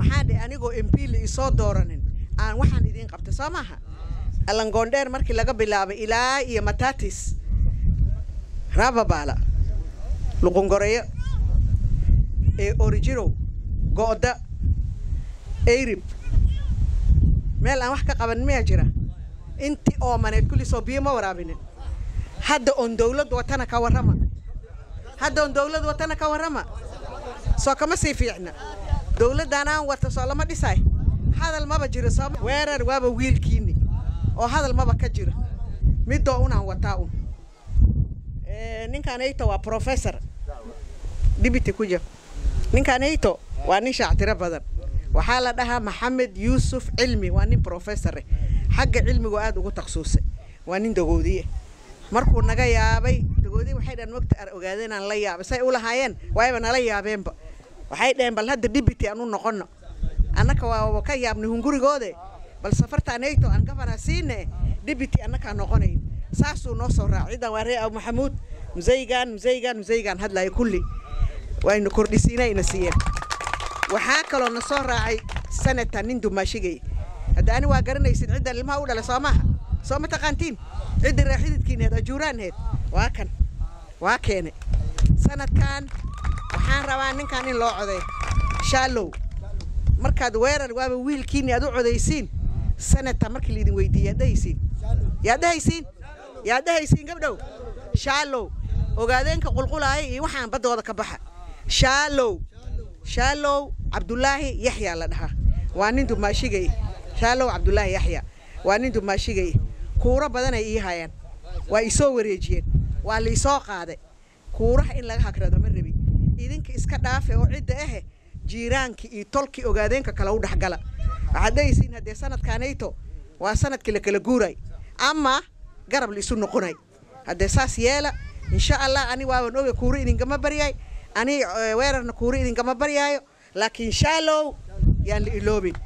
maxaa dhe anigoo mp la isoo dooranin aan waxaan idiin qabtay soo maaha allangoondheer markii laga bilaabay ilaa iyo matatis rababaala luqungoreyo ee orijirow go'da eyrib meel aan wax ka qabanin miyaa jira intii oomaneed kulli soo biyo ma waraabinin hadda oon dawlad watana ka warrama hadda oon dawlad watana ka warrama soo kama sii fiicna dawladdan aan wata soo lama dhisay hadal maba jiro soo weerar waaba wiilkiini oo hadal maba ka jiro midoo unaan wataa un ninkaan eyto waa professor dibity ku jir ninkaan eyto waa nin shaactiro badan waxaa la dhahaa maxamed yuusuf cilmi waa nin professore xagga cilmigu aada ugu taksuusay waa nin dagoodiye markuu naga yaabay dagoodiye waxay dhahan mogta ar ogaadeen aan la yaabay say u lahaayeen waayba nala yaabeenba waxay dhaheen bal hadda dibity aan u noqono annaka waa ka yaabnay hungurigoode bal safartaan eyto aan gabana siine dibity annakaa noqonayn saasuu noo soo raacay ciidan waa ree abu maxamuud musaygan musaygan musaygan hadlaya kulli waynu kordhisiinayna siiyeen waxaa kaloo na soo raacay sanata nin dumaashigay hadda ani waa garanaysid ciddan ilmaha u dhalay soo maaha soo ma taqaantiin ciddii raaxididkiineed ajuuraanheed waa kan waa keene sanadkan waxaan rabaa ninkan in loo coday shaalow markaad weerar waaba wiilkiini aad u codaysiin sanata markii laidin weydiiye yaad dhahaysiin yaad dhahaysiin yaad dhahaysiin gabdhow shaalow ogaadeenka qulqulaaya iyo waxaan baddooda ka baxa shaalow shaalow cabdulaahi yaxyaa la dhahaa waa nin dumaashigay shaalow cabdulaahi yaxya waa nin dumaashigay kuuro badanay ii hayaan waa isoo wareejiyeen waa la isoo qaaday kuuraha in laga hagrado ma rabi idinka iska dhaafe oo cidda ahe jiiraankii iyo tolkii ogaadeenka kale u dhexgala waxaad dhahaysiin haddee sanadkaanayto waa sanadkii la kala guuray ama garab la isu noqonay haddee saas yeela insha allah ani waaban oga kuuro idinkama baryaay ani weerarna kuuro idinkama baryaayo laakiin shaalow yaan la iloobin